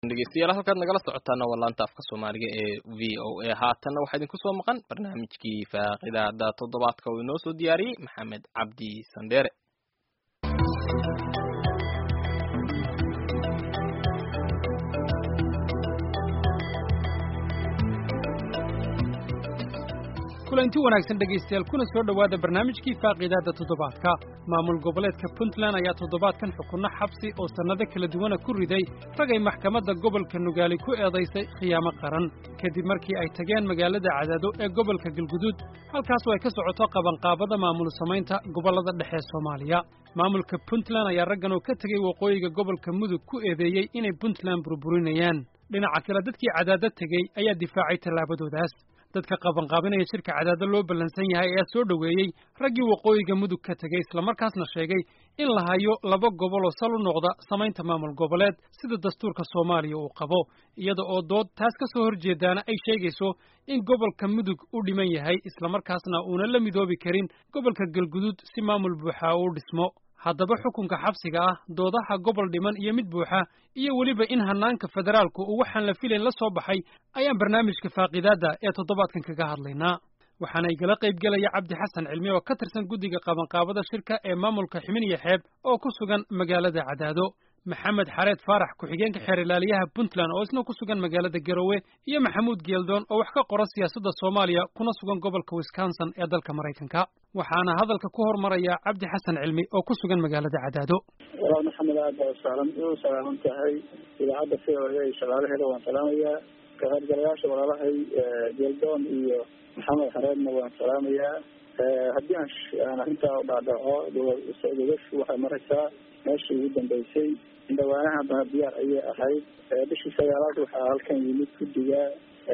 dhegeystayaal halkaad nagala socotaana waa laanta afka soomaaliga ee v o a haatanna waxaa idinku soo maqan barnaamijkii faaqidaada toddobaadka uu inoo soo diyaariyey maxamed cabdi sandheere kulanti wanaagsan dhegaystayaal kuna soo dhowaada barnaamijkii faaqiidaadda toddobaadka maamul goboleedka puntland ayaa toddobaadkan xukunno xabsi oo sannado kala duwana ku riday ragay maxkamadda gobolka nugaali ku eedaysay khiyaamo qaran kadib markii ay tageen magaalada cadaado ee gobolka galguduud halkaasoo ay ka socoto qabanqaabada maamul samaynta gobollada dhexe ee soomaaliya maamulka puntland ayaa raggan oo ka tegey waqooyiga gobolka mudug ku eedeeyey inay puntland burburinayaan dhinaca kale dadkii cadaado tegey ayaa difaacay tallaabadoodaas dadka qabanqaabinaya shirka cadaado loo ballansan yahay ayaa soo dhoweeyey raggii waqooyiga mudug ka tegey islamarkaasna sheegay in la hayo laba gobol oo sal u noqda samaynta maamul goboleed sida dastuurka soomaaliya uu qabo iyada oo dood taas ka soo horjeedaana ay sheegayso in gobolka mudug u dhiman yahay islamarkaasna uuna la midoobi karin gobolka galguduud si maamul buuxa uu dhismo haddaba xukunka xabsiga ah doodaha gobol dhiman iyo mid buuxa iyo weliba in hannaanka federaalku uu waxaan la filayn la soo baxay ayaan barnaamijka faaqiidaadda ee toddobaadkan kaga hadlaynaa waxaana igala qaybgelaya cabdi xasan cilmi oo ka tirsan guddiga qabanqaabada shirka ee maamulka ximin iyo xeeb oo ku sugan magaalada cadaado maxamed xareed faarax ku-xigeenka xeer ilaaliyaha puntland oo isna ku sugan magaalada garowe iyo maxamuud geeldoon oo wax ka qora siyaasadda soomaaliya kuna sugan gobolka wisconsin ee dalka maraykanka waxaana hadalka ku hormaraya cabdi xasan cilmi oo ku sugan magaalada cadaado walaal maxamed aad baa usaalan u salaaman tahay idaacadda v o a shaqaalaheeda waan salaamayaa ka qaybgalayaasha walaalahay geeldoon iyo maxamed xareedna waan salaamayaa haddii aan arrintaa u dhaadhaco dogashu waxay maraysaa meeshii ugu dambeysay indhawaanaha haddana diyaar ayay ahayd bishii sagaalaad waxaa halkan yimid guddiga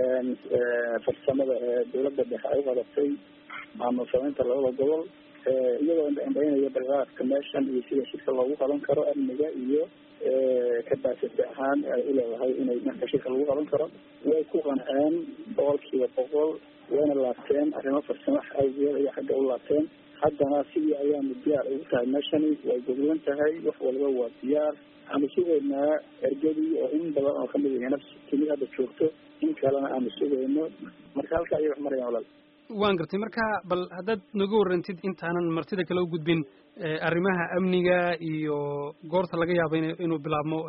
farsamada ee dawladda dhexe ay u qadatay maamul samaynta labada gobol iyagoo indhaindhaynaya balqaadka meeshan iyo sida shirka loogu qaban karo amniga iyo kabaasati ahaan ay uleedahay inay marka shirka lagu qaban karo way ku qanceen boqolkiiba boqol wayna laabteen arrimo farsamo awgeed ayay xagga u laabteen haddana sidii ayaanu diyaar ugu tahay meeshani way goglan tahay wax walba waa diyaar aanu sugaynaa ergadii oo in badan oo kamid ah nafsi timid hadda joogto in kalena aanu sugayno marka halka ayay wax marayaan walaal waan gartay marka bal haddaad nooga warrantid intaanan martida kale u gudbin arrimaha amniga iyo goorta laga yaaba in inuu bilaabmo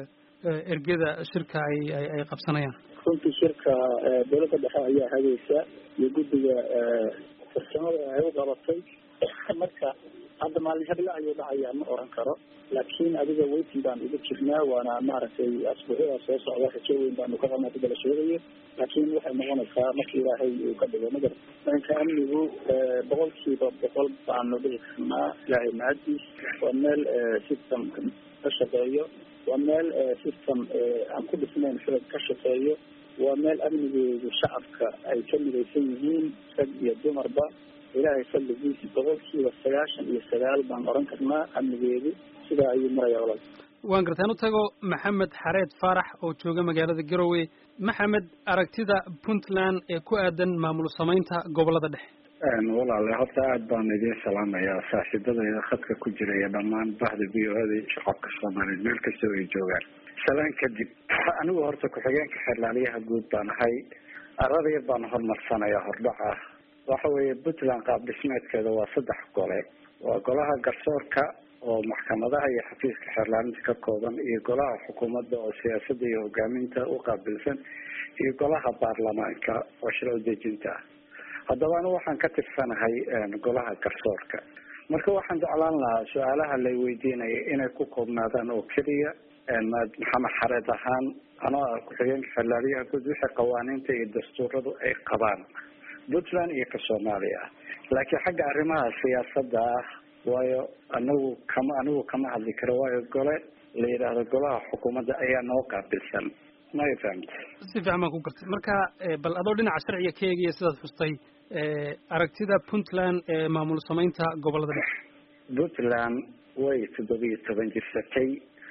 ergada shirka ay ay qabsanayaan runtii shirka dawladda dhexe ayaa hagaysa iyo guddiga farsamada ay u qabatay marka hadda maalin habla ayuu dhacayaa ma oran karo laakiin adiga weytin baan ugu jirnaa waana maaragtay asbuucyada soo socda rajo weyn baanu ka qabnaa sida la sheegayo laakiin waxay noqonaysaa marka ilaahay uu ka dhigo magar dhanka amnigu boqolkiiba boqol baanu dhihi karnaa ilaahay mahadiis waa meel system ka shaqeeyo waa meel system aan ku dhisnayn xilad ka shaqeeyo waa meel amnigeedu shacabka ay ka midaysan yihiin rag iyo dumarba ilaahay fadligiisi boqolkiiba sagaashan iyo sagaal baan oran karnaa amnigeedu sidaa ayuu maraya walaal waan gartaan u tago maxamed xareed faarax oo jooga magaalada garowe maxamed aragtida puntland ee ku aadan maamul samaynta gobollada dhexe walaale horta aada baan idiin salaamayaa saaxiibadayda khadka ku jira iyo dhammaan bahda v o ada iyo shacabka soomaaliyeed meel kastoo ay joogaan salaan kadib anigu horta ku-xigeenka xeerlaaliyaha guud baan ahay aradayar baan hormarsanayaa hordhac ah waxa weeye puntland qaab dhismeedkeeda waa saddex gole waa golaha garsoorka oo maxkamadaha iyo xafiiska xeerlaalinta ka kooban iyo golaha xukuumadda oo siyaasadda iyo hogaaminta u qaabilsan iyo golaha baarlamaanka oo shirco dejinta ah haddaba anigu waxaan ka tirsanahay golaha garsoorka marka waxaan jeclaan lahaa su-aalaha lay weydiinaya inay ku koobnaadaan oo keliya maxamed xareed ahaan anoo ah ku-xigeenka xeerlaaliyaha guud wixii qawaaniinta iyo dastuuradu ay qabaan puntland iyo ka soomaaliya laakiin xagga arrimaha siyaasadda ah waayo anagu kama anigu kama hadli karo waayo gole la yidhaahdo golaha xukuumadda ayaa noo qaabilsan may fahamta si fiican baan ku gartay marka bal adoo dhinaca sharciga ka eegaya sidaad xustay aragtida puntland ee maamul samaynta gobollada dhexe puntland way toddobiyo toban jirsatay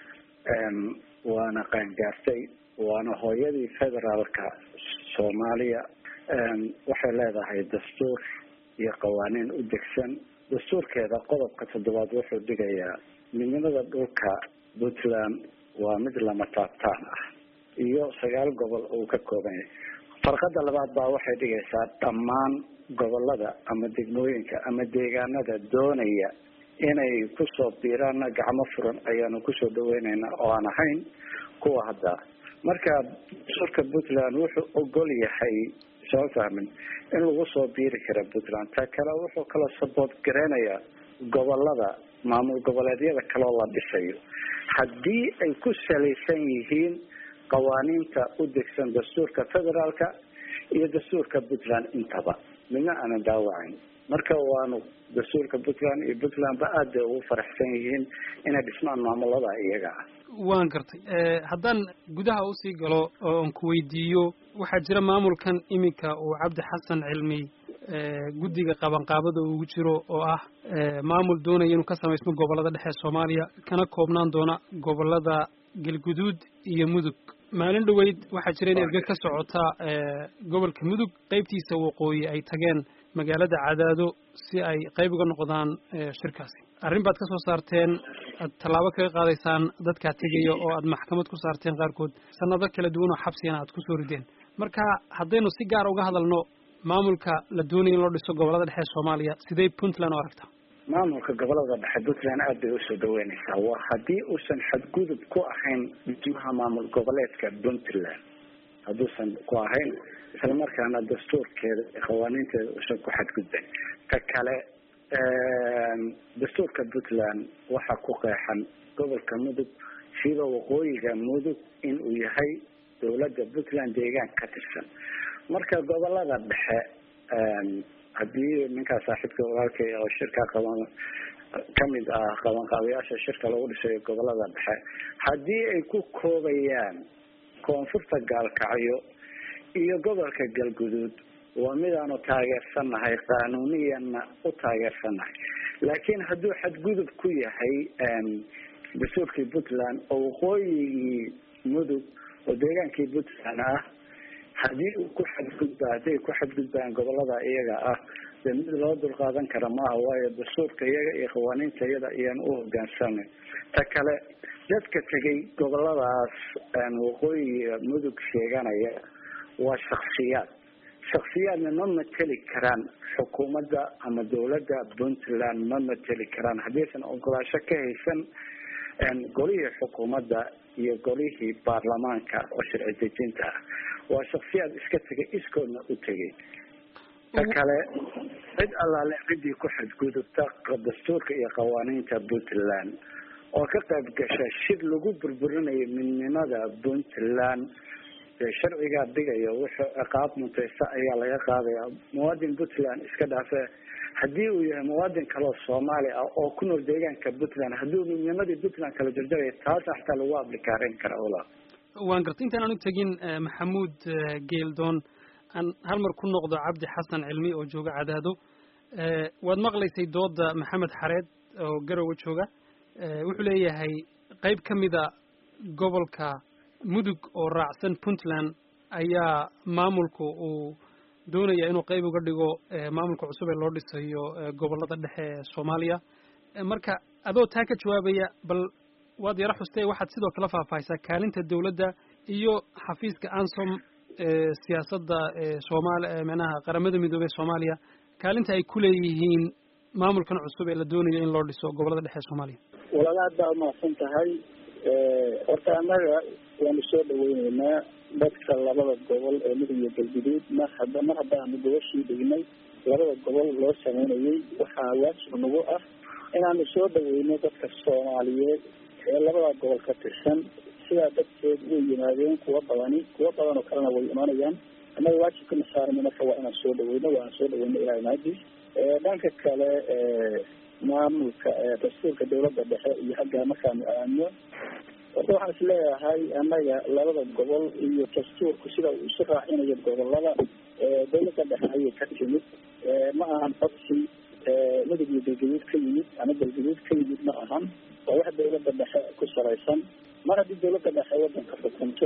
waana qaangaartay waana hooyadii federaalka soomaaliya waxay leedahay dastuur iyo qawaaniin u degsan dastuurkeeda qodobka toddobaad wuxuu dhigayaa midnimada dhulka puntland waa mid lama taabtaan ah iyo sagaal gobol uu ka kooban yahay farqada labaad baa waxay dhigaysaa dhammaan gobolada ama degmooyinka ama deegaanada doonaya inay kusoo biiraanna gacmo furan ayaanu kusoo dhaweyneynaa oo aan ahayn kuwa hadda marka dastuurka puntland wuxuu ogol yahay soo fahmin in lagu soo biiri kara puntland ta kale wuxuu kala sabood gareynayaa gobolada maamul goboleedyada kaloo la dhisayo haddii ay ku salaysan yihiin qawaaniinta u degsan dastuurka federaalka iyo dastuurka puntland intaba midna aanan daawacayn marka waanu dastuurka puntland iyo puntlandba aad bay ugu faraxsan yihiin inay dhismaan maamulada iyaga ah waan gartay haddaan gudaha usii galo oon ku weydiiyo waxaa jira maamulkan iminka uu cabdi xasan cilmi guddiga qabanqaabada ugu jiro oo ah maamul doonaya inuu ka samaysmo gobollada dhexe soomaaliya kana koobnaan doona gobollada galguduud iyo mudug maalin dhoweyd waxaa jira in erge ka socota gobolka mudug qeybtiisa waqooyi ay tageen magaalada cadaado si ay qayb uga noqdaan shirkaasi arrin baad ka soo saarteen aad tallaabo kaga qaadaysaan dadkaa tegaya oo aad maxkamad ku saarteen qaarkood sanado kala duwan oo xabsigana aad kusoo rideen marka haddaynu si gaara uga hadalno maamulka la doonaya in loo dhiso gobollada dhexe soomaaliya sidee puntland u aragtaa maamulka gobolada dhexe puntland aad bay usoo dhaweyneysaa waa haddii uusan xadgudub ku ahayn dhismaha maamul goboleedka puntland hadduusan ku ahayn isla markaana dastuurkeeda iyo qawaaniinteeda uusan ku xadgudbayn ta kale dastuurka puntland waxaa ku qeexan gobolka mudug siba waqooyiga mudug in uu yahay dowladda puntland deegaan ka tirsan marka gobolada dhexe haddii ninkaa saaxiibka walaalkay oo shirka qaban kamid ah qabanqaabayaasha shirka lagu dhisayo gobolada dhexe haddii ay ku koobayaan koonfurta gaalkacyo iyo gobolka galguduud waa midaanu taageersannahay qaanuuniyanna u taageersannahay laakiin hadduu xadgudub ku yahay dastuurkii puntland oo waqooyigii mudug oo deegaankii puntland ah haddii uu ku xadgudba hadday ku xadgudbaan gobolada iyaga ah dee mid loo dulqaadan kara maaha waayo dastuurka iyaga iyo qawaaniinta iyada ayaan u hogaansanay ta kale dadka tegay goboladaas waqooyiga mudug sheeganaya waa shaksiyaad shaksiyaadna ma mateli karaan xukuumadda ama dowladda puntland ma mateli karaan haddaysan ogolaasho ka haysan golihii xukuumadda iyo golihii baarlamaanka oo sharci dejinta ah waa shaksiyaad iska tegay iskoodna u tegay ta kale cid allaale ciddii ku xadgudubta dastuurka iyo qawaaniinta puntland oo ka qayb gasha shir lagu burburinayo midnimada puntland sharcigaa dhigayo wuxuu ciqaab muntaysta ayaa laga qaadaya muwaadin puntland iska dhaafe haddii uu yahay muwaadin kaleo soomaali ah oo ku nool deegaanka puntland hadduu midnimadii puntland kala jarjaraya taasa xataa lagu ablikaareyn kara ola waan gartay intaan aan u tegin maxamuud geeldoon aan hal mar ku noqdo cabdi xasan cilmi oo jooga cadaado waad maqlaysay dooda maxamed xareed oo garowe jooga wuxuu leeyahay qayb ka mida gobolka mudug oo raacsan puntland ayaa maamulku uu doonaya inuu qayb uga dhigo maamulka cusub ee loo dhisayo gobollada dhexe ee soomaaliya marka adoo taa ka jawaabaya bal waad yaro xustee waxaad sidoo kale faahfaahisaa kaalinta dowladda iyo xafiiska ansom siyaasadda soomaali micnaha qaramada midoobey soomaaliya kaalinta ay ku leeyihiin maamulkan cusub ee la doonayo in loo dhiso gobollada dhexe ee soomaaliya walaala aad baa umahadsan tahay horta annaga waanu soo dhaweyneynaa dadka labada gobol ee mudug iyo galguduud mar hadda mar haddaanu gobashii dhignay labada gobol loo sameynayay waxaa waajib nagu ah inaanu soo dhaweyno dadka soomaaliyeed ee labada gobol ka tirsan sidaa darteed way yimaadeen kuwa badani kuwa badan oo kalena way imanayaan annaga waajibkana saarana marka waa inaan soo dhaweyno waana soo dhaweyno ilahay maadiis dhanka kale maamulka dastuurka dawladda dhexe iyo xaggaa markaanu aadno horta waxaan is leeyahay annaga labada gobol iyo dastuurku sida uu isu raacinayo gobolada dawladda dhexe ayay ka timid ma ahan codsi mudug iyo galgaduud ka yimid ama galgaduud ka yimid ma ahan waa wax dawladda dhexe ku salaysan mar haddii dawladda dhexe wadanka xukunto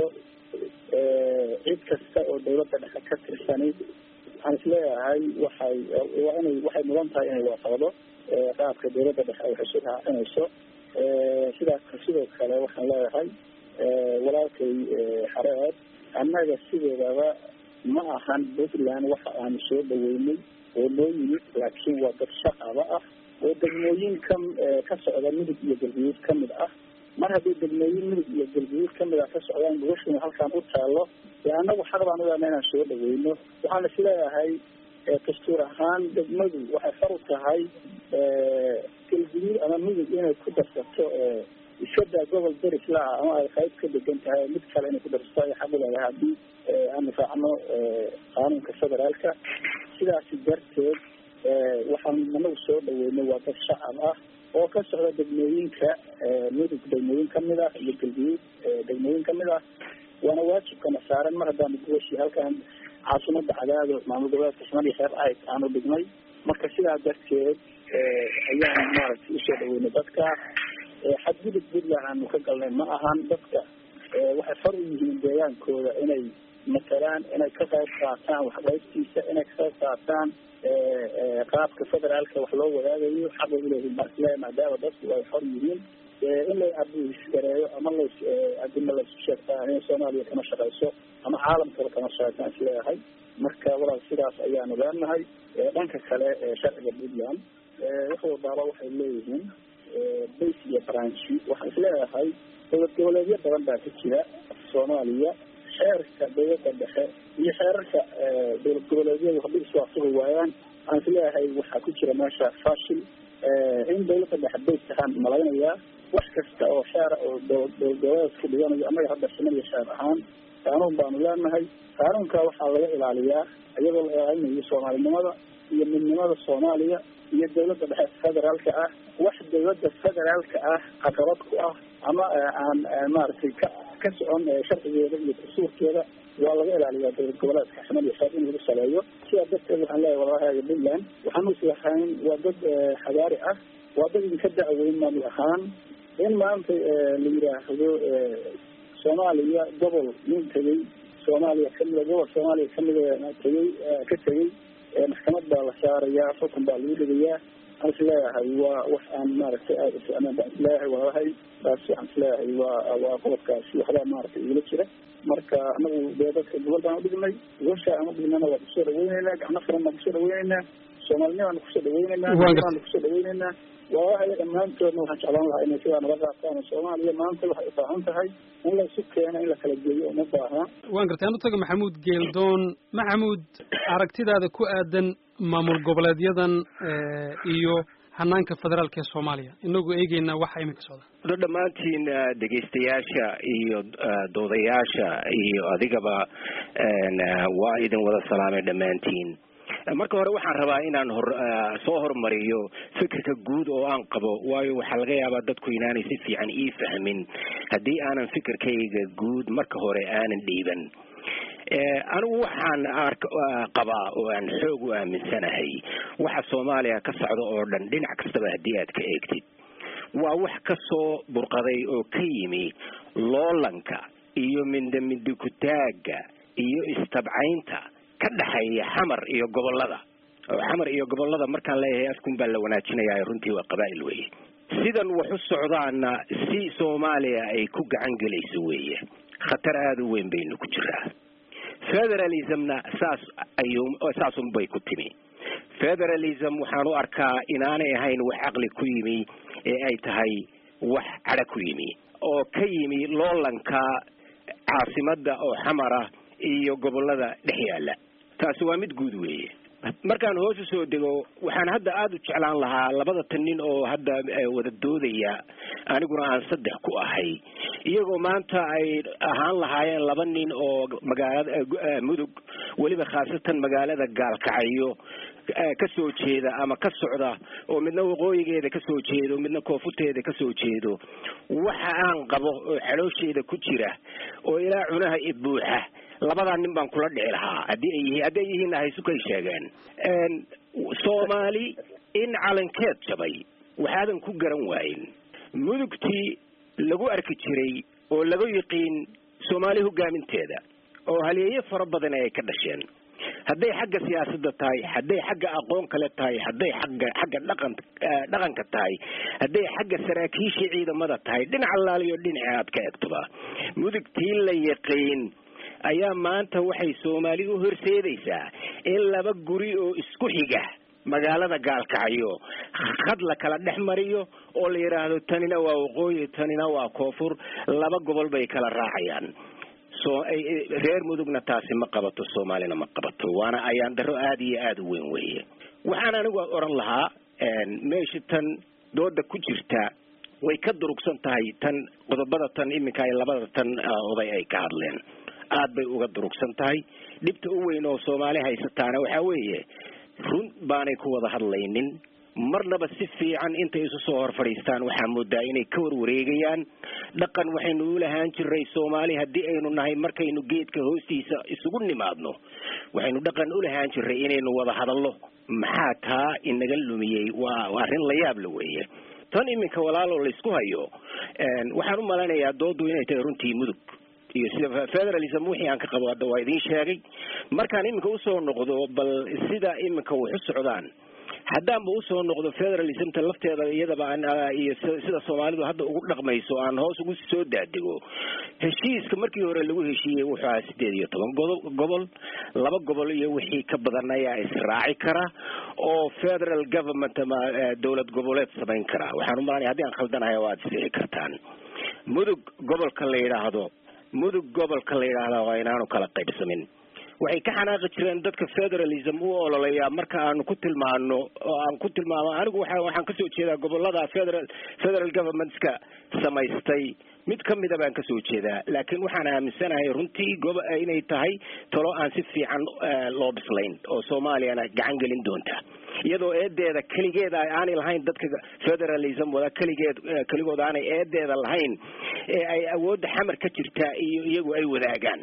cid kasta oo dawladda dhexe ka tirsani waxaan is leeyahay waxay waa inay waxay mudan tahay inay waafaqdo qaabka dawladda dhexe ay isu raacinayso sidaas sidoo kale waxaan leeyahay walaalkay xareed annaga sideedaba ma ahan puntland waxa aanu soo dhaweynay oo noo yimid laakiin waa dad shaqaba ah oo degmooyin ka ka socda midug iyo galguduud kamid ah mar haddii degmooyin midug iyo galguduud kamid ah ka socdaan gogashuna halkaan u taalo dee annagu xaq baan uleena inaan soo dhaweyno waxaan isleeyahay dastuur ahaan degmadu waxay far u tahay galguduud ama midug inay ku darsato iskadaa gobol derislaa ama ay qayb ka degan tahay mid kale inay ku darsato ay xaq uleedahay haddii aanu raacno qaanuunka federaalka sidaasi darteed waxaan anagu soo dhaweynay waa dad shacab ah oo ka socda degmooyinka midug degmooyin kamid ah iyo galguduud degmooyin kamid ah waana waajibkana saaran mar haddaanu guwashi halkaan caasimada cadaado maamul goboleedka ximad iyo xeer ahayd aanu dhignay marka sidaa darteed ayaan maaragtay usoo dhaweynay dadka xadgudub puntland aanu ka galnay ma ahan dadka waxay far u yihiin deegaankooda inay matalaan inay ka qayb qaataan waxqaybtiisa inay ka qayb qaataan qaabka federaalka wax loo wadaagayo xaqay uleeyihin markle maadaama dadku ay xor yihiin in la abuisgareeyo ama las adima lasu sheegtaa in soomaaliya kama shaqayso ama caalamkaba kama shaqaysan isleeyahay marka walaal sidaas ayaanu leenahay dhanka kale sharciga puntland wax walbaaba waxay leeyihiin base iyo branchi waxaan isleeyahay dowlad goboleedyo badan baa ka jira soomaaliya xeerka dowladda dhexe iyo xeerarka dowlad goboleedyadu haddii iswaafaqi waayaan aan isleeyahay waxaa ku jira meesha fashil in dowladda dhexe base ahaan malaynayaa wax kasta oo xeera oo dowlad goboleedku dhiganayo annaga hadda ximad iyo xeer ahaan qaanuun baanu leenahay qaanuunka waxaa laga ilaaliyaa iyadoo la ilaalinayo soomaalinimada iyo midnimada soomaaliya iyo dowladda dhexe federaalka ah wax dowladda federaalka ah caqabad ku ah ama aan maaragtay ka ka socon sharcigeeda iyo dastuurkeeda waa laga ilaaliyaa dowlad goboleedka ximad iyo xeer in lagu saleeyo sidaa darteed waxaan leeyahay walaalahaaga puntland waxaan uslahayn waa dad xabaari ah waa dad idinka dacweyn maamul ahaan in maanta la yidhaahdo soomaaliya gobol nin tegey soomaaliya kamida gobol soomaaliya kamida tegey ka tegey maxkamad baa la saarayaa xukun baa lagu dhigayaa aan isleeyahay waa wax aan maaragtay aada uficnaan baan isleeyahay walaalahay taas waxaan isleeyahay waa waa qodobkaasi waxbaa maaragtay igula jira marka anagu dee dadka gobol baan udhignay gosha aan udhignana waa kusoo dhaweyneynaa gacno furan baan kusoo dhaweyneynaa soomaalinimaan kusoo dhaweyneynaa baan kusoo dhaweyneynaa walaalahay dhammaantoodna waxaan jeclaan lahaa inay sidaa naga qaataan soomaaliya maanta waxay u baahan tahay in la isu keeno in la kala geeyo uma baaha waan gartay anu taga maxamuud geeldoon maxamuud aragtidaada ku aadan maamul goboleedyadan iyo hanaanka federaalka ee soomaaliya inagoo eegeynaa waxa iminka socda dhammaantiin dhegaystayaasha iyo doodayaasha iyo adigaba waa idin wada salaamay dhammaantiin marka hore waxaan rabaa inaan hor soo hormariyo fikirka guud oo aan qabo waayo waxaa laga yaabaa dadku inaanay si fiican ii fahmin haddii aanan fikirkayga guud marka hore aanan dhiiban anigu waxaan qabaa oo aan xoog u aaminsanahay waxa soomaaliya ka socda oo dhan dhinac kastaba haddii aad ka eegtid waa wax ka soo burqaday oo ka yimi loolanka iyo mindamindikutaaga iyo istabcaynta ka dhexeeya xamar iyo gobolada oo xamar iyo gobolada markaan leeyahay afkun baa la wanaajinayaa runtii waa qabaa'il weeye sidan wax u socdaana si soomaaliya ay ku gacan gelayso weeye khatar aada u weyn baynu ku jiraa federalismna saas ayuu saasunbay ku timi federalism waxaan u arkaa inaanay ahayn wax caqli ku yimi ee ay tahay wax cadho ku yimi oo ka yimi loolanka caasimadda oo xamara iyo gobolada dhex yaalla taasi waa mid guud weeye markaan hoos u soo dego waxaan hadda aada u jeclaan lahaa labada tan nin oo hadda wada doodaya aniguna aan saddex ku ahay iyagoo maanta ay ahaan lahaayeen laba nin oo magaalada mudug weliba khaasatan magaalada gaalkacayo ka soo jeeda ama ka socda oo midna waqooyigeeda ka soo jeedo midna koonfurteeda ka soo jeedo waxa aan qabo oo xaloosheeda ku jira oo ilaa cunaha i buuxa labadaa nin baan kula dhici lahaa haddii ay yihiin hadday yihiinna haysukay sheegeen soomaali in calankeed jabay waxaadan ku garan waayin mudugtii lagu arki jiray oo lagu yiqiin soomaali hogaaminteeda oo haleeyo fara badan ay ka dhasheen hadday xagga siyaasadda tahay hadday xagga aqoon kale tahay hadday xagga xagga dhaqan dhaqanka tahay hadday xagga saraakiisha ciidamada tahay dhinac allaaliyo dhinaci aad ka egtoba mudugtii la yaqiin ayaa maanta waxay soomaali u horseedaysaa in laba guri oo isku xiga magaalada gaalkacyo khad la kala dhex mariyo oo la yidhaahdo tanina waa waqooyi tanina waa koonfur laba gobol bay kala raacayaan so reer mudugna taasi ma qabato soomaalina ma qabato waana ayaan daro aada iyo aada u weyn weeye waxaan anigu oran lahaa meesha tan dooda ku jirta way ka durugsan tahay tan qodobada tan iminka ay labada tan oday ay ka hadleen aad bay uga durugsan tahay dhibta u weyn oo soomaali haysataana waxaa weeye run baanay ku wada hadlaynin marnaba si fiican intay isu soo hor fadhiistaan waxaa moodaa inay ka warwareegayaan dhaqan waxaynu u lahaan jiray soomaali haddii aynu nahay markaynu geedka hoostiisa isugu nimaadno waxaynu dhaqan u lahaan jiray inaynu wada hadallo maxaa taa inaga lumiyey waa arrin la yaab la weeye tan iminka walaaloo laysku hayo waxaan u malaynayaa doodu inay tahay runtii mudug iyo sida federalism wixii aan ka qabo hadda waa idiin sheegay markaan iminka usoo noqdo bal sida iminka wax u socdaan haddaanba usoo noqdo federalismta lafteeda iyadaba iyo sida soomaalidu hadda ugu dhaqmayso aan hoos ugu soo daadego heshiiska markii hore lagu heshiiyey wuxuu ahaa sideed iyo toban gobol laba gobol iyo wixii ka badan ayaa israaci kara oo federal government ama dowlad goboleed samayn kara waxaan umalanaya haddii aan khaldanahay waad isixi kartaan mudug gobolka la yidhaahdo mudug gobolka la yidhaahda waa inaanu kala qaybsamin waxay ka xanaaqi jireen dadka federalism u ololeyaa marka aanu ku tilmaano oo aan ku tilmaamo anigu waa waxaan kasoo jeedaa gobolada federal federal governmentska samaystay mid kamida baan kasoo jeedaa laakiin waxaan aaminsanahay runtii gob inay tahay talo aan si fiican loo bislayn oo soomaaliyana gacan gelin doonta iyadoo eedeeda keligeeda aanay lahayn dadka federalism wada keligeed keligood aanay eedeeda lahayn ee ay awoodda xamar ka jirtaa iyo iyagu ay wadaagaan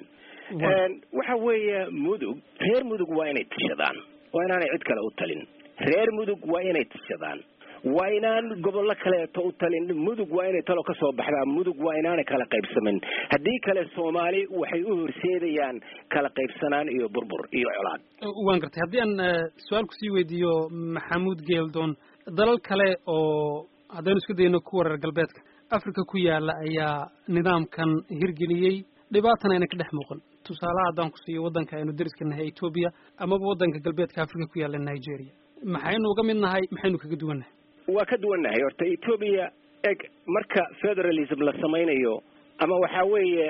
waxa weeye mudug reer mudug waa inay tashadaan waa inaanay cid kale u talin reer mudug waa inay tashadaan waa inaan gobollo kaleeto u talin mudug waa inay talo kasoo baxdaa mudug waa inaanay kala qaybsamin haddii kale soomaali waxay u horseedayaan kala qaybsanaan iyo burbur iyo colaad waan gartay haddii aan su-aal kusii weydiiyo maxamuud geeldoon dalal kale oo haddaynu isku dayno kuwa reer galbeedka africa ku yaala ayaa nidaamkan hirgeliyey dhibaatana ayna ka dhex muuqan tusaalaha haddaan ku siiyo waddanka aynu deriska nahay etoobiya amaba waddanka galbeedka africa ku yaalla nigeria maxaynu uga mid nahay maxaynu kaga duwan nahay waa ka duwannahay horta etoobiya eg marka federalism la samaynayo ama waxaa weeye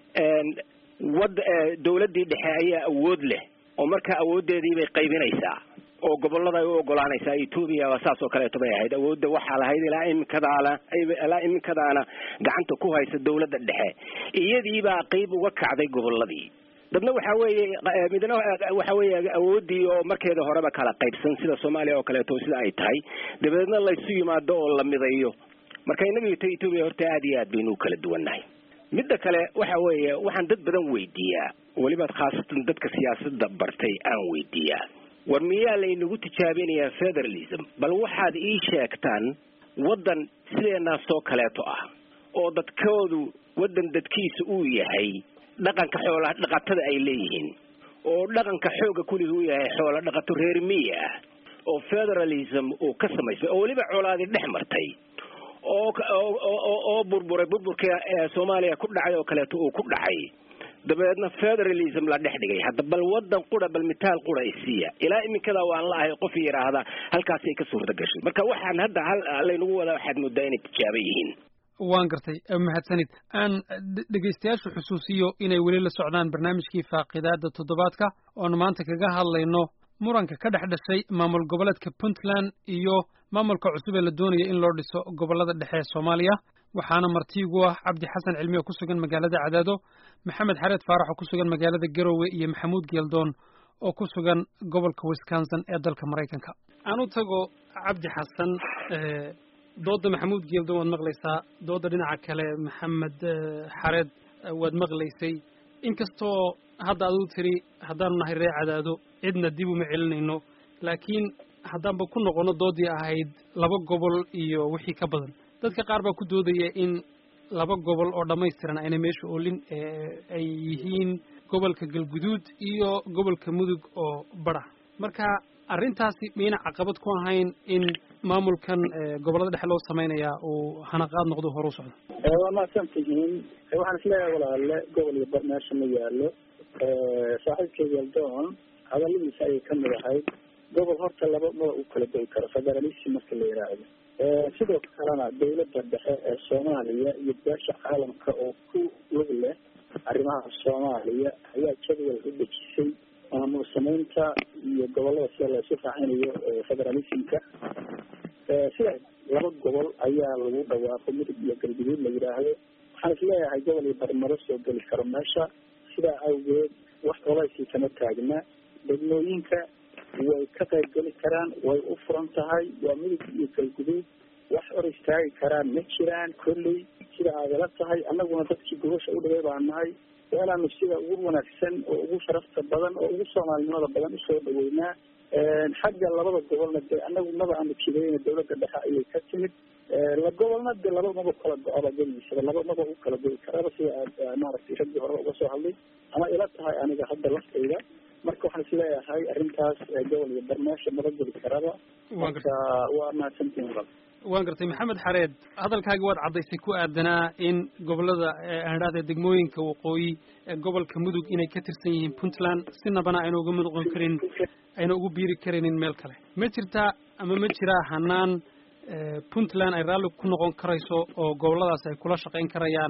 wad dawladdii dhexe ayaa awood leh oo marka awooddeedii bay qaybinaysaa oo gobollada ay u ogolaanaysaa etoobiya waa saas oo kaleeto bay ahayd awoodda waxaa lahayd ilaa iminkadaana ilaa iminkadaana gacanta ku haysa dawladda dhexe iyadiibaa qeyb uga kacday gobolladii dadna waxaa weeye midna waxa weeye awooddii oo markeeda horeba kala qaybsan sida soomaaliya oo kaleeto sida ay tahay dabeedna laysu yimaado oo la midayo marka inagu ta etoobiya horta aada iyo aad baynu u kala duwannahay midda kale waxa weeye waxaan dad badan weydiiyaa weliba khaasatan dadka siyaasadda bartay aan weydiiyaa war miyaa laynagu tijaabinayaa federalism bal waxaad ii sheegtaan waddan sideenaasoo kaleeto ah oo dadkoodu waddan dadkiisa uu yahay dhaqanka xoola dhaqatada ay leeyihiin oo dhaqanka xooga kuligi uu yahay xoola dhaqato reer miya ah oo federalism uu ka samaysmay oo weliba colaadi dhex martay oo oo burburay burburka soomaaliya ku dhacay oo kaleeto uu ku dhacay dabeedna federalism la dhex dhigay hadda bal wadan qura bal mitaal qura isiiya ilaa iminkada waan la ahay qof yidhaahda halkaasay ka suurta gashay marka waxaan hadda laynagu wadaa waxaad moodaa inay tijaaba yihiin waan gartay mahadsanid aan dhegaystayaashu xusuusiyo inay weli la socdaan barnaamijkii faaqidaada toddobaadka oonu maanta kaga hadlayno muranka ka dhex dhashay maamul goboleedka puntland iyo maamulka cusub ee la doonaya in loo dhiso gobollada dhexe ee soomaaliya waxaana martiigu ah cabdi xasan cilmi oo ku sugan magaalada cadaado maxamed xareed faarax oo ku sugan magaalada garowe iyo maxamuud geeldoon oo ku sugan gobolka wisconsin ee dalka maraykanka aan u tago cabdi xasan dooda maxamuud geeldoon waad maqlaysaa dooda dhinaca kale maxamed xareed waad maqlaysay inkastoo hadda aduu tiri haddaanu nahay ree cadaado cidna dib uma celinayno laakiin haddaanba ku noqono doodii ahayd laba gobol iyo wixii ka badan dadka qaar baa ku doodaya in laba gobol oo dhammaystiran ayna meesha oolin ay yihiin gobolka galguduud iyo gobolka mudug oo bara marka arrintaasi mayna caqabad ku ahayn in maamulkan gobollada dhexe loo samaynayaa uu hanaqaad noqdo hore u socdo waa mahadsan tihiin waxaan isleeyahay walaale gobol iyo bar meesha ma yaalo saaxiibkay galdoon hadaladiisa ayay kamid ahayd gobol horta laba mada u kala goy karo federalism marka la yiraahdo sidoo kalena dawladda dhexe ee soomaaliya iyo beesha caalamka oo ku lug leh arrimaha soomaaliya ayaa jadwal u dejisay maamul samaynta iyo gobolada sida laysu raacinayo federalismka sida laba gobol ayaa lagu dhawaaqo mudug iyo galguduud la yidhaahdo waxaan isleeyahay gobol iyo barmaro soo geli karo meesha sidaa awgeed wax colaysii kama taagna degmooyinka way ka qayb geli karaan way u furan tahay waa mudug iyo galguduud wax hor istaagi karaan ma jiraan kolley sida aadala tahay annaguna dadkii gobasha u dhigay baa nahay waa inaanu sida ugu wanaagsan oo ugu sharafta badan oo ugu soomaalinimada badan usoo dhaweynaa xagga labada gobolna dee anagu maba aanu jidayna dawladda dhexe ayay ka timid la gobolna de laba maba kala go-aba geligiisaba laba maba u kala goyi karaba sida aad maaragtay raggii horeba uga soo hadlay ama ila tahay aniga hadda laftayda marka waxaan isleeyahay arrintaas gobol iyo barmeesha maba geli karaba marka waa mahadsantihin walaal waan gartay maxamed xareed hadalkaagi waad caddaysay ku aadanaa in gobolada aadhaada degmooyinka waqooyi ee gobolka mudug inay ka tirsan yihiin puntland sinabana ayna uga noqon karin ayna ugu biiri karaynin meel kale ma jirtaa ama ma jiraa hanaan puntland ay raalli ku noqon karayso oo goboladaas ay kula shaqayn karayaan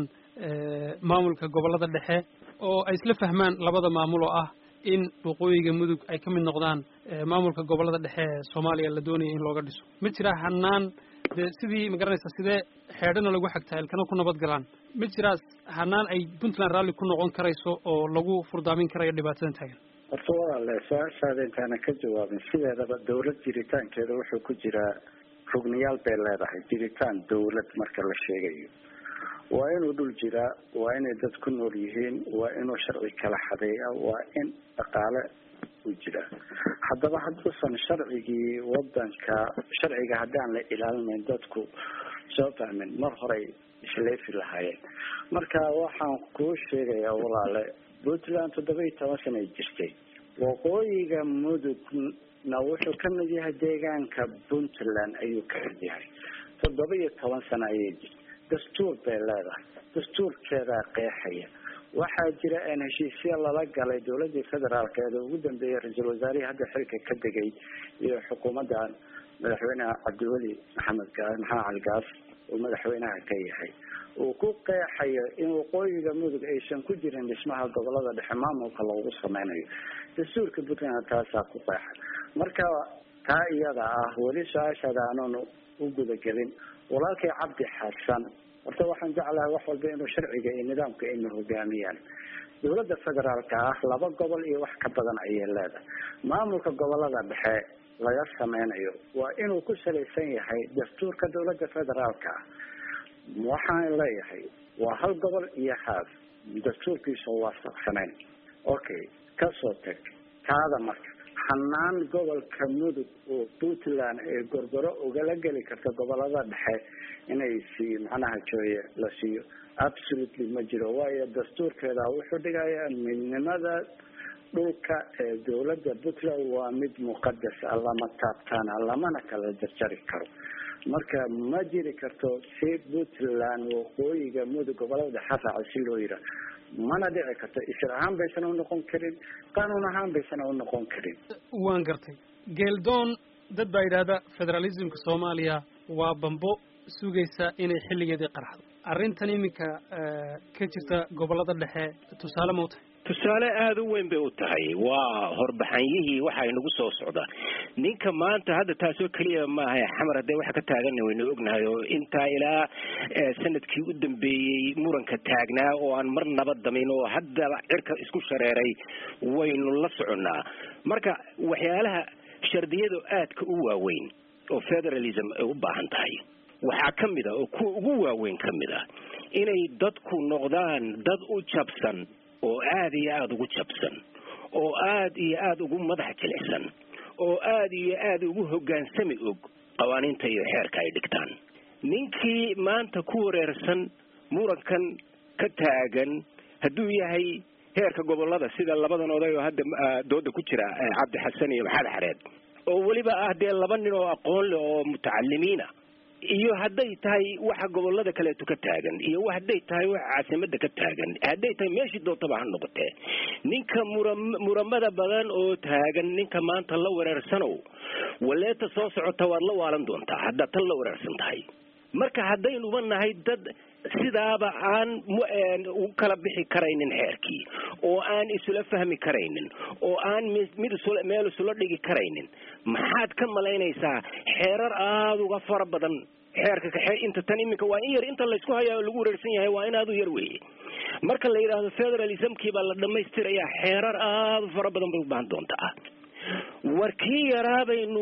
maamulka gobolada dhexe oo ay isla fahmaan labada maamul oo ah in waqooyiga mudug ay ka mid noqdaan maamulka gobolada dhexe ee soomaaliya la doonaya in looga dhiso ma jiraa hanaan dee sidii ma garanaysaa sidee xeedhana lagu xagtaa ilkana ku nabad galaan ma jiraa hanaan ay puntland raalli ku noqon karayso oo lagu furdaamin karayo dhibaatadan taagan horta walaale su-aashaada intaana ka jawaabin sideedaba dawlad jiritaankeeda wuxuu ku jiraa rugniyaal bay leedahay jiritaan dawlad marka la sheegayo waa inuu dhul jiraa waa inay dad ku nool yihiin waa inuu sharci kala xadeeya waa in dhaqaale u jiraa haddaba hadduusan sharcigii wadanka sharciga haddaan la ilaalinayn dadku soo fahmin mar horey isleefi lahaayeen marka waxaan kuu sheegayaa walaale puntland toddoba iyo toban sana ay jirtay waqooyiga mudugna wuxuu ka mid yahay deegaanka puntland ayuu ka mid yahay toddoba iyo toban sano ayay jirtay dastuur bay leedahay dastuurkeedaa qeexaya waxaa jira een heshiisya lala galay dawladii federaalkeeda ugu dambeeyay ra-iisul wasaarihii hadda xilka ka degay iyo xukuumadda madaxweynaha cabdiweli maxamed gaas maxamed cali gaas uu madaxweynaha ka yahay uu ku qeexayo in waqooyiga mudug aysan ku jirin dhismaha gobolada dhexe maamulka loogu sameynayo dastuurka puntland taasaa ku qeexa marka taa iyada ah weli su-aashaada aanan u gudagelin walaalkay cabdi xasan horta waxaan jeclahay wax walba inuu sharciga iyo nidaamka ina hogaamiyaan dawladda federaalka ah laba gobol iyo wax ka badan ayay leedahay maamulka gobolada dhexe laga sameynayo waa inuu ku salaysan yahay dastuurka dawladda federaalka ah waxaan leeyahay waa hal gobol iyo haaf dastuurkiisa waafaqsanayn okay kasoo tag taada marka hanaan gobolka mudug oo puntland ee gorgoro ugala geli karta gobolada dhexe inay sii macnaha jooye la siiyo absolutely ma jiro waayo dastuurkeeda wuxuu dhigayaa midnimada dhulka ee dawladda puntland waa mid muqadas ah lama taabtaana lamana kala jarjari karo marka ma jiri karto si puntland waqooyiga mudug gobolada dhexe raaca si loo yira mana dhici karto isir ahaan baysan unoqon karin qanuun ahaan baysan unoqon karin waan gartay geeldoon dad baa yidhaahda federalismka soomaaliya waa bambo sugaysa inay xilligeedii qarxdo arrintan iminka ka jirta gobolada dhexe tusaale ma u tahay tusaale aada u weyn bay u tahay waa horbaxanyihii waxa inagu soo socda ninka maanta hadda taasoo keliya maaha xamar haddee waxa ka taagana waynu ognahay oo intaa ilaa sanadkii u dambeeyey muranka taagnaa oo aan mar naba damin oo haddaba cirka isku shareeray waynu la soconnaa marka waxyaalaha shardiyada aadka u waaweyn oo federalism ay u baahan tahay waxaa ka mid a oo kuwa ugu waaweyn ka mid ah inay dadku noqdaan dad u jabsan oo aada iyo aada ugu jabsan oo aada iyo aada ugu madax jilicsan oo aada iyo aada ugu hoggaansami og qawaaniinta iyo xeerka ay dhigtaan ninkii maanta ku wareersan murankan ka taagan hadduu yahay heerka gobolada sida labadan oday oo hadda dooda ku jira cabdi xasan iyo maxamed xareed oo weliba ah dee laba nin oo aqoon leh oo mutacalimiina iyo hadday tahay waxa gobolada kaleeto ka taagan iyo hadday tahay waxa caasimada ka taagan hadday tahay meeshii doontaba ha noqotee ninka mura muramada badan oo taagan ninka maanta la wereersanow waleeta soo socota waad la waalan doontaa haddaad tan la wereersan tahay marka haddaynuba nahay dad sidaaba aan u kala bixi karaynin xeerkii oo aan isula fahmi karaynin oo aan mid isula meel isula dhigi karaynin maxaad ka malaynaysaa xeerar aada uga fara badan xeerka kaxe inta tan iminka waa in yar inta laysku hayaa oo lagu wareersan yahay waa in aada u yar weeye marka la yidhaahdo federalismkii baa la dhamaystirayaa xeerar aada u fara badan bay u baahan doontaa war kii yaraa baynu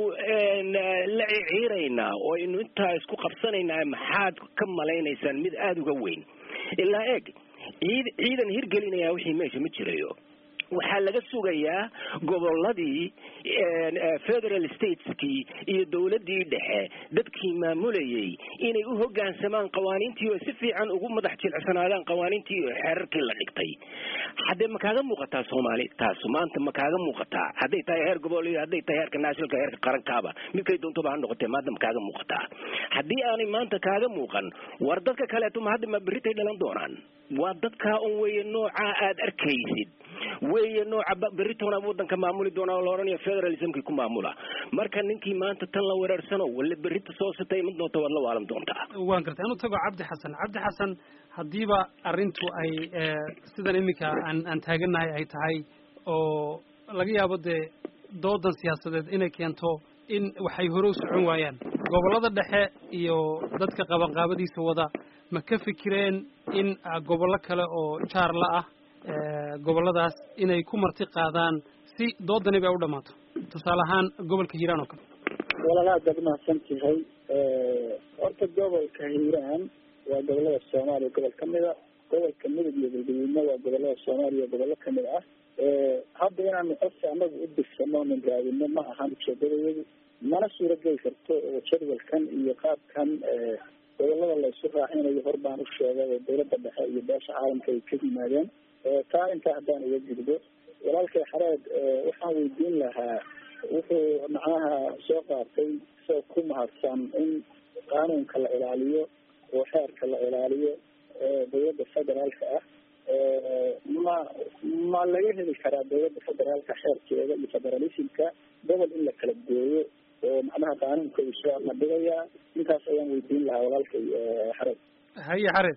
la ciciiraynaa oo aynu intaa isku qabsanaynaa maxaad ka malaynaysaan mid aada uga weyn ilaa eeg ciid ciidan hirgelinayaa wixii meesha ma jirayo waxaa laga sugayaa goboladii federal stateskii iyo dowladii dhexe dadkii maamulayay inay u hogaansamaan qawaaniintii oo si fiican ugu madax jilcsanaadaan qawaaniintii iyo xeerarkii la dhigtay haddee ma kaaga muuqataa soomaali taasu maanta ma kaaga muuqataa hadday tahay heer gobol iyo hadday tahay heerka nationalka heerka qarankaaba midkay doontoba ha noqotee maanta ma kaaga muuqataa haddii aanay maanta kaaga muuqan war dadka kaleeto ma hadda ma berritay dhalan doonaan waa dadkaa un weeye noocaa aad arkaysid weeye nooca berritona wadanka maamuli doona oo la odhanayo federalismkii ku maamula marka ninkii maanta tan la wereersano walla berrita soo sitay iman doonta waad la waalan doontaa waan gartay anu tago cabdi xasan cabdi xasan haddiiba arrintu ay sidan iminka aan aan taagannahay ay tahay oo laga yaabo dee doodan siyaasadeed inay keento in waxay hore u socon waayaan gobollada dhexe iyo dadka qabanqaabadiisa wada ma ka fikireen in gobollo kale oo jaarla ah gobolladaas inay ku marti qaadaan si doodani bay u dhammaato tusaale ahaan gobolka hiiraan oo kale walaal aad baad umahadsan tahay horta gobolka hiiraan waa gobolada soomaaliya gobol kamid a gobolka midab iyo galgaduudna waa gobolada soomaaliya gobollo kamid ah hadda inaanu codsi anagu u dirsano nin raadino ma ahan ujeedadayadu mana suurageli karto oo jadwalkan iyo qaabkan gobolada laysu raacinayo hor baan u sheegay oo dawladda dhexe iyo beesha caalamka ay ka yimaadeen taa intaa haddaan uga gudbo walaalkay xareed waxaan weydiin lahaa wuxuu macnaha soo qaatay isagoo ku mahadsan in qaanuunka la ilaaliyo oo xeerka la ilaaliyo dawladda federaalka ah ma ma laga heli karaa dawladda federaalka xeerkeeda iyo federalismka gobol in la kala gooyo oo macnaha qaanuunka uu soo nabdigayaa intaas ayaan weydiin lahaa walaalkay xareed haye xareed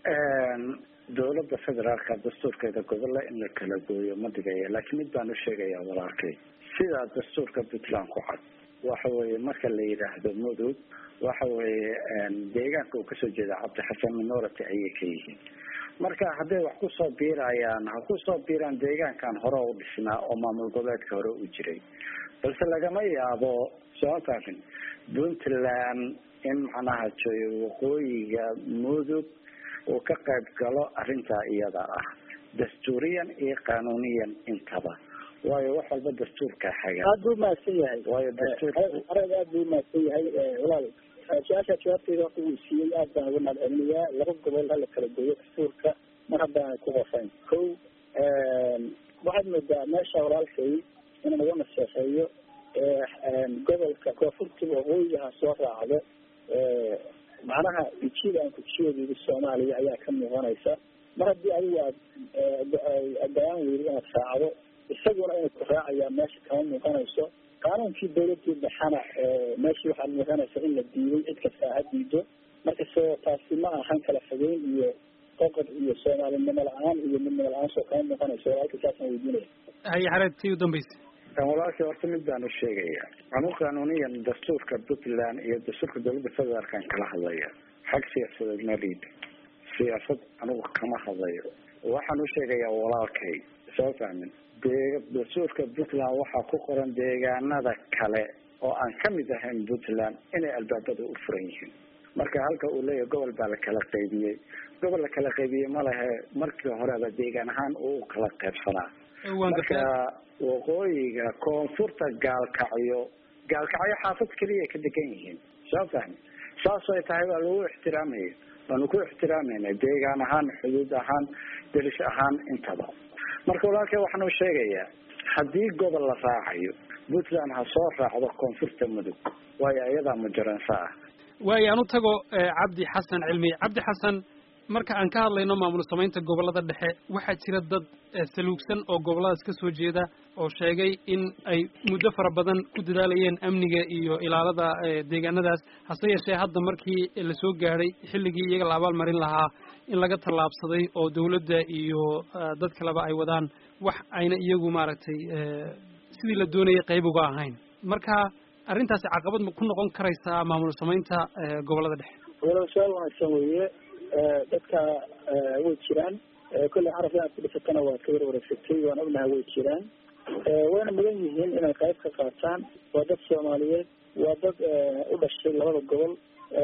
dawladda federaalka dastuurkeeda gobolla in la kala gooyo ma dhigaya laakiin mid baan u sheegayaa walaalkay sidaa dastuurka puntland ku cad waxa weeye marka la yidhaahdo mudug waxa weeye deegaanka uu kasoo jeeda cabdi xasan minority ayay ka yihiin marka hadday wax kusoo biirayaan ha kusoo biiraan deegaankan hore u dhisnaa oo maamul goboleedka hore u jiray balse lagama yaabo soo faafin puntland in macnaha joy waqooyiga mudug uu ka qayb galo arrintaa iyada ah dastuuriyan iyo qanuuniyan intaba waayo wax walba dastuurka xaga aad buu mahadsan yahay waayo dastuur areed aad buu mahadsan yahay walaal su-aasha jawaabteeda horta wuu siiyey aad baan uga mahad celinayaa laba gobol hala kala gooyo dastuurka mar haddaanay ku qofayn ko waxaad moodaa meesha walaalkay inaan uga naseexeeyo gobolka koonfurta waqooyiga ha soo raacdo macnaha ujeeda aan kujeedayda soomaaliya ayaa ka muuqanaysa mar haddii adigu aad go-aan weyda inaad raacdo isaguna inay ku raacayaan meesha kama muuqanayso qaanuunkii dawladii dhexana meeshii waxaad muuqanaysa in la diiday cid kasta ha diido marka so taasi ma ahan kala fogeyn iyo qoqod iyo soomaalinimo la-aan iyo midnimo la-aan soo kama muuqanayso walaalka saasaan weydiinaya haye xareed tii u dambaysa walaalkii horta mid baan u sheegaya anu qanuuniyan dastuurka puntland iyo dastuurka dawladda federaalkan kala hadlaya xag siyaasadeed ma liid siyaasad anigu kama hadlayo waxaan u sheegayaa walaalkay soo fahmin dee dastuurka puntland waxaa ku qoran deegaanada kale oo aan kamid ahayn puntland inay albaabada u furan yihiin marka halka uu leeyahay gobol baa la kala qaybiyey gobol la kala qaybiyey ma lehe markii horeba deegaan ahaan uu kala qaybsanaa marka waqooyiga koonfurta gaalkacyo gaalkacyo xaafad keliya ka degan yihiin soo fahmi saas ay tahay waa lagu ixtiraamaya waanu ku ixtiraamayna deegaan ahaan xuduud ahaan delish ahaan intaba marka walaalkay waxaan u sheegayaa haddii gobol la raacayo puntland ha soo raacdo koonfurta mudug waayo iyadaa mujaransa ah waayo aan u tago cabdi xasan cilmi cabdi xasan marka aan ka hadlayno maamul samaynta gobollada dhexe waxaa jira dad saluugsan oo gobolladaas ka soo jeeda oo sheegay in ay muddo fara badan ku dadaalayeen amniga iyo ilaalada deegaanadaas hase yeeshee hadda markii la soo gaadhay xilligii iyaga la abaalmarin lahaa in laga tallaabsaday oo dawladda iyo dad kaleba ay wadaan wax ayna iyagu maaragtay sidii la doonayay qayb uga ahayn marka arrintaasi caqabad ma ku noqon karaysaa maamul samaynta gobollada dhexe walaal su-aal wanaagsan weeye dadka way jiraan kolley caraf inaad ku dhisatana waad ka war wareegsatay waan ognahay way jiraan wayna mudan yihiin inay qayb ka qaataan waa dad soomaaliyeed waa dad u dhashay labada gobol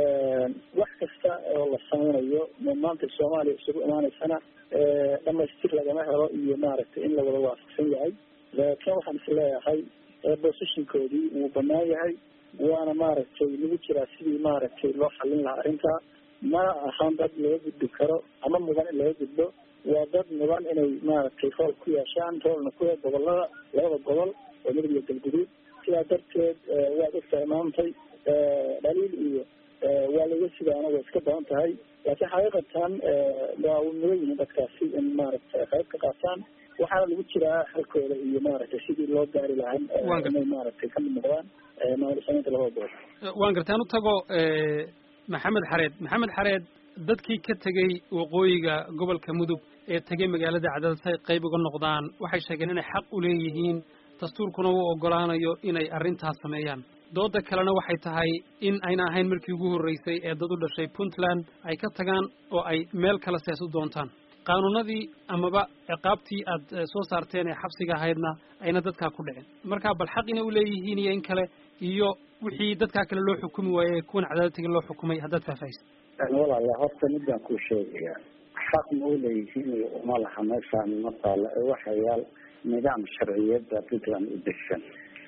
wax kasta oo la sameynayo maanta soomaaliya isugu imaaneysana dhamaystir lagama helo iyo maaragtay in la wada waafaqsan yahay laakiin waxaan is leeyahay positionkoodii wuu banaan yahay waana maaragtay lagu jiraa sidii maaragtay loo xallin lahaa arrintaa ma ahan dad laga gudbi karo ama mudan in laga gudbo waa dad mudan inay maaragtay rool ku yeeshaan roolna ku gobolada labada gobol oo midab iyo galguduud sidaa darteed waad ogtahay maantay dhaliil iyo waa laga sidaana way iska badan tahay laakiin xaqiiqatan waa mudan yihiin dadkaasi in maaragtay qayb ka qaataan waxaana lagu jiraa halkooda iyo maaragtay sidii loo gaari lahaa inay maaragtay kamid noqdaan maamul samaynta labada gobol waan gartay an u tago maxamed xareed maxamed xareed dadkii ka tegey waqooyiga gobolka mudug ee tegey magaalada cadaalad si ay qayb uga noqdaan waxay sheegeen inay xaq u leeyihiin dastuurkuna uu oggolaanayo inay arrintaas sameeyaan dooda kalena waxay tahay in ayna ahayn markii ugu horreysay ee dad u dhashay puntland ay ka tagaan oo ay meel kale sees u doontaan qaanuunadii amaba ciqaabtii aad soo saarteen ee xabsiga ahaydna ayna dadkaa ku dhicin marka bal xaq inay u leeyihiin iyo in kale iyo wixii dadkaa kale loo xukumi waaye kuwan cadaalad tegi loo xukumay haddaad faahfaahisa walaala horta midaan kuu sheegayaa xaq ma u leeyihiin iyo uma laha meeshaan ma taalo ee waxa yaal nidaam sharciyada puntland u degsan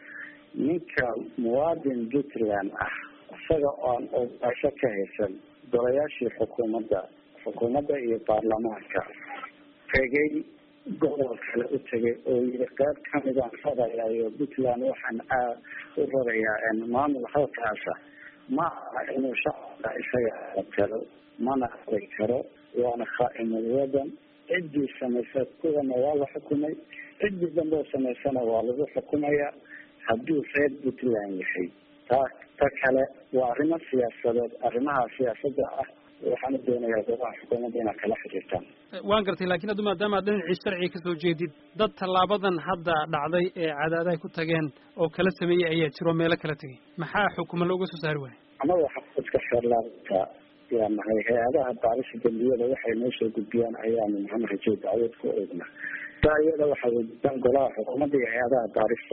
ninka muwaadin puntland ah isaga oon ogaasho ka haysan golayaashii xukuumadda xukuumadda iyo baarlamaanka tegay gobol kale u tegay oo yiri qayb kamidaan rarayayo puntland waxaan u rarayaa maamul halkaasa ma aha inuu shacabka isaga talo mana aqri karo waana khaa'imul wadan ciddii samaysa kuwana waa la xukumay ciddii dambe oo samaysana waa lagu xukumayaa hadduu reer puntland yahay taa ta kale waa arrimo siyaasadeed arrimaha siyaasadda ah waxaan u doonayaa golaha xukuumadda inaad kala xiriirtaan waan gartay lakiin haddu maadaama ad dhinacii sharciga kasoo jeedid dad tallaabadan hadda dhacday ee cadaadahay ku tageen oo kala sameeyey ayaa jiro meelo kala tegay maxaa xukuma looga soo saari waaya annaga xafiiska xeerlaanta yaa nahay hay-adaha baarisa dembiyada waxay noo soo gudbiyaan ayaanu maxamed rajo dacwad ku oogna taa iyada waxaa wejidaan golaha xukuumadda iyo hay-adaha baarista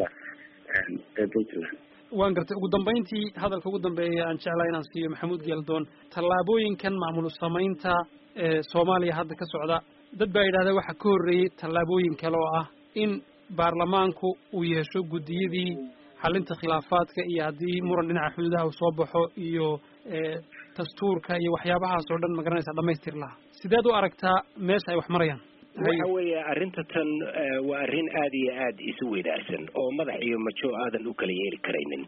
ee puntland waan gartay ugu dambayntii hadalka ugu dambeeya aan jeclaa inaan siiyo maxamuud geeldoon tallaabooyinkan maamul samaynta ee soomaaliya hadda ka socda dad baa yidhahda waxaa ka horreeyey tallaabooyin kale oo ah in baarlamaanku uu yeesho guddiyadii xalinta khilaafaadka iyo haddii muran dhinaca xuduudaha uu soo baxo iyo dastuurka iyo waxyaabahaas oo dhan magaranaysa dhamaystir lahaa sideed u aragtaa meesha ay wax marayaan waxa weeye arrinta tan waa arrin aada iyo aada isu weydaarsan oo madax iyo majo aadan u kala yeeli karaynin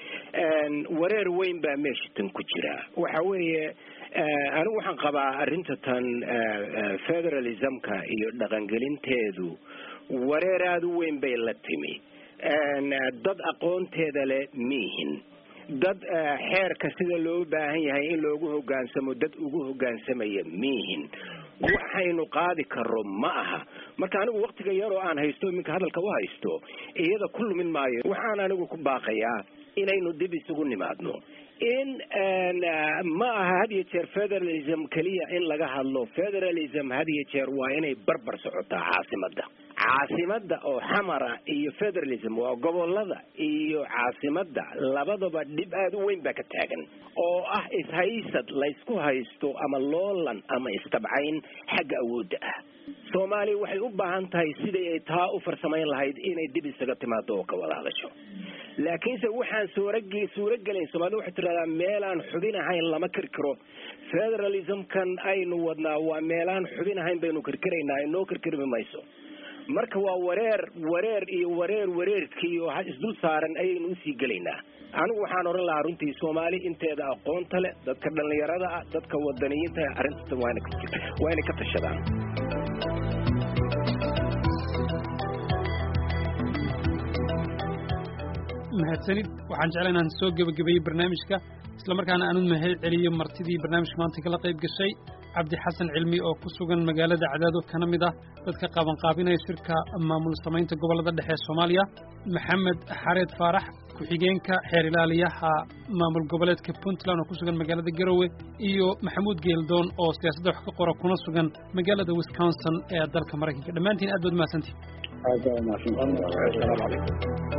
wareer weyn baa meesha tan ku jira waxa weeye anigu waxaan qabaa arrinta tan federalismka iyo dhaqangelinteedu wareer aada u weyn bay la timi dad aqoonteeda leh miihin dad xeerka sida loo baahan yahay in loogu hogaansamo dad ugu hogaansamaya miihin waxaynu qaadi karo ma aha marka anigu waktiga yar oo aan haysto iminka hadalka u haysto iyada ku lumin maayo waxaan anigu ku baaqayaa inaynu dib isugu nimaadno in ma aha had iyo jeer federalism keliya in laga hadlo federalism had iyo jeer waa inay barbar socotaa caasimadda caasimadda oo xamara iyo federalism waa gobolada iyo caasimadda labadaba dhib aada u weyn baa ka taagan oo ah ishaysad laysku haysto ama loolan ama istabcayn xagga awoodda ah soomaaliya waxay u baahan tahay sidai ay taa u farsamayn lahayd inay dib isaga timaado oo ka wada hadasho laakiinse waxaan suurag suurogelayn soomaalida waxay tidhahdaa meelaan xubin ahayn lama kirkiro federalismkan aynu wadnaa waa meelaan xubin ahayn baynu kirkiraynaa inoo kirkirmi mayso marka waa wareer wareer iyo wareer wareerkii oo isdul saaran ayaynu usii gelaynaa anigu waxaan odhan lahaa runtii soomaali inteeda aqoonta leh dadka dhallinyarada ah dadka wadaniyiinta arrinta waa inay ka tashadaan mahadsanid waxaan jeclaa inaan soo gebagabeeyey barnaamijka isla markaana aanu mahad celiyo martidii barnaamijka maanta kala qayb gashay cabdi xasan cilmi oo ku sugan magaalada cadaado kana mid ah dadka qabanqaabinaya shirka maamul samaynta gobollada dhexe ee soomaaliya maxamed xareed faarax ku-xigeenka xeer ilaaliyaha maamul goboleedka puntland oo ku sugan magaalada garowe iyo maxamuud geeldoon oo siyaasadda wax ka qora kuna sugan magaalada wisconsin ee dalka maraykanka dhammaantiin aad baad mahadsantihin aad baa mahadsantahay assalaamu calaykum